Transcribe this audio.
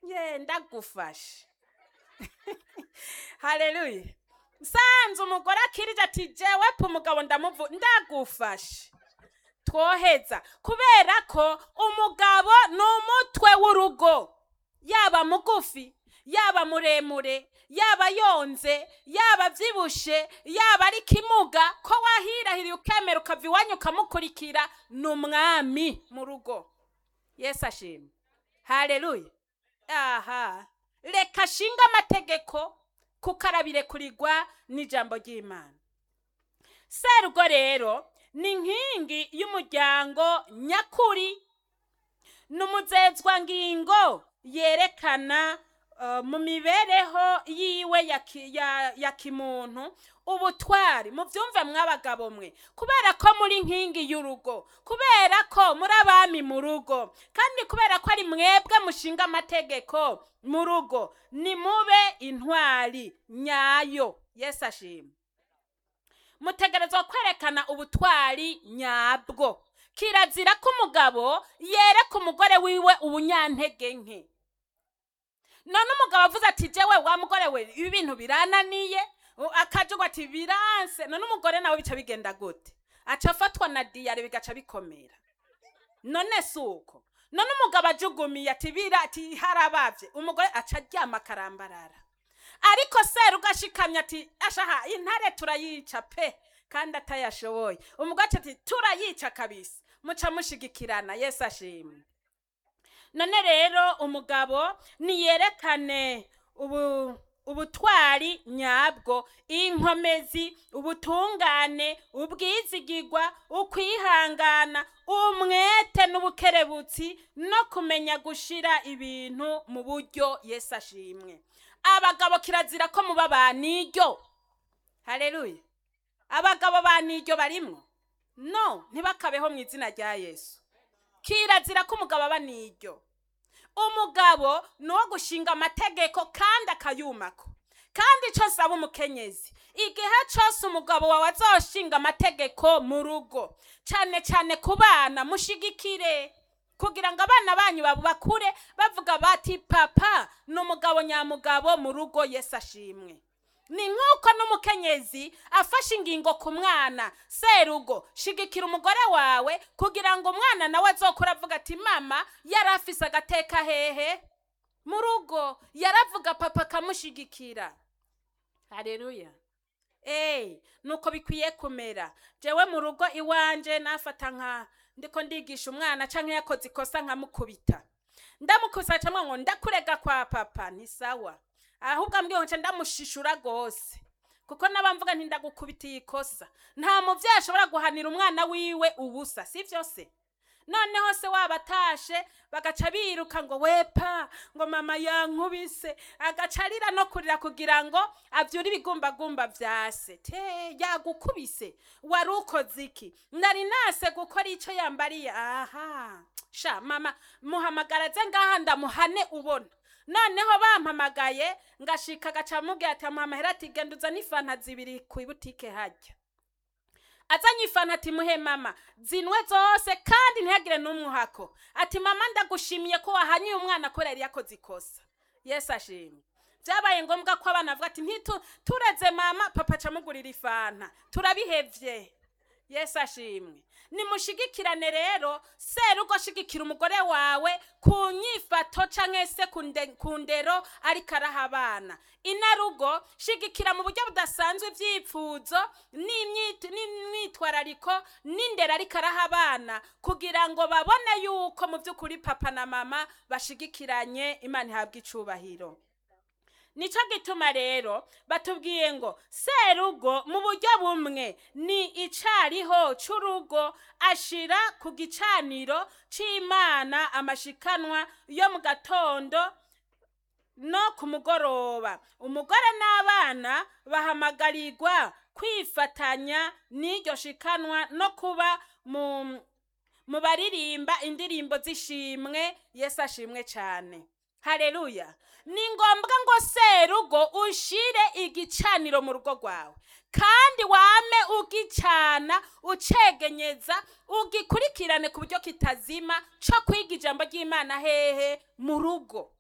ye ndagufashe haleluya nsanze umugore akirije ati jewe pe umugabo ndamuvu ndagufashe twoheza kubera ko umugabo ni umutwe w'urugo yaba mugufi yaba muremure yaba yonze yaba abyibushe yaba ari kimuga ko wahirahiriye ukemera ukava iwanyu ukamukurikira ni umwami mu rugo yesu ashimwe hareruye aha reka ashinga amategeko kuko arabirekurirwa n'ijambo ry'imana serugo rero ni inkingi y'umuryango nyakuri ni umuzezwangingo yerekana uh, mu mibereho yiwe ya, ki- ya, ya kimuntu ubutwari muvyumve mw'abagabo mwe kubera ko muri inkingi y'urugo kubera ko muri abami mu rugo kandi kubera ko ari mwebwe mushinga amategeko mu rugo ni mube intwari nyayo yesu ashimwe mutegerezwa kwerekana ubutwari nyabwo kirazira ko umugabo yereka umugore wiwe ubunyantege nke none umugabo avuze ati jewe wa mugore we ibi bintu birananiye u- akajugu ati biranse none umugore nawe bica bigenda gute aca afatwa na diyare bigaca bikomera none si uko none umugabo ajugumiye ati bira ati harabavye umugore aca aryama akarambarara ariko serugo ashikamye ati ashaha intare turayica pe kandi atayashoboye umugore aca ati turayica kabisa muca mushigikirana yesu ashimwe none rero umugabo niyerekane ubu ubutwari nyabwo inkomezi ubutungane ubwizigirwa ukwihangana umwete n'ubukerebutsi no kumenya gushira ibintu mu buryo yesu ashimwe abagabo kirazira ko muba baniryo hareruye abagabo baniryo barimwo no ntibakabeho mu izina rya yesu kirazira ko umugabo aba niryo umugabo ni uwo gushinga amategeko kandi akayumako kandi icyo nsaba umukenyezi igihe cyose umugabo wawe azoshinga amategeko mu rugo cyane cyane ku bana mushigikire kugira ngo abana banyu babu bakure bavuga bati papa ni umugabo nyamugabo mu rugo yesu ashimwe ni nk'uko n'umukenyezi afashe ingingo ku mwana serugo shigikira umugore wawe kugira ngo umwana nawe azokura avuga ati mama yari afise agateka hehe mu rugo yaravuga papa akamushigikira hareruya eee nuko bikwiye kumera jewe mu rugo iwanje nafata nka ndiko ndigisha umwana canke yakoze ikosa nkamukubita ndamukubisa camwe ngo ndakurega kwa papa ni sawa ahubwo ambwiye nca ndamushishura gose kuko nabamvuga nti ndagukubitiye ikosa nta muvyeyi ashobora guhanira umwana wiwe ubusa si vyose noneho se waba atashe bagaca biruka ngo wepa ngo mama yankubise agaca arira no kurira kugira ngo avyure ibigumbagumba vya se te yagukubise wari ukoze iki nari nase gukora ico yambariye aha sha mama muhamagara ze ngaha ndamuhane ubona noneho bampamagaye ngashika agaca amubwira ati amuha amahera ati genda uzane ifanta zibiri ku ibutike harya azanye ifanta ati muhe mama zinwe zose kandi ntihagire n'umwuhako ati mama ndagushimiye ko wahanyuye umwana kubera yari yakoze ikosa yesu ashimye byabaye ngombwa ko abana bavuga ati ntitu tureze mama papa acamugurira ifanta turabihevye yesu ashimwe nimushigikirane rero serugo shigikira umugore wawe ku nyifato canke se ku nde- ku ndero ariko araha abana inarugo shigikira mu buryo budasanzwe ivyipfuzo n'imyit- n'imyitwarariko n'indero ariko araha abana kugira ngo babone yuko mu vy'ukuri papa na mama bashigikiranye imana ihabwa icubahiro nico gituma rero batubwiye ngo serugo mu buryo bumwe ni icariho c'urugo ashira ku gicaniro c'imana amashikanwa yo mu gatondo no ku mugoroba umugore n'abana bahamagarirwa kwifatanya n'iryo shikanwa no kuba mu mu baririmba indirimbo z'ishimwe yesu ashimwe cyane hareruya ni ngombwa ngo serugo ushire igicaniro mu rugo rwawe kandi wame ugicana ucegenyeza ugikurikirane ku buryo kitazima cyo kwiga ijambo ry'imana hehe mu rugo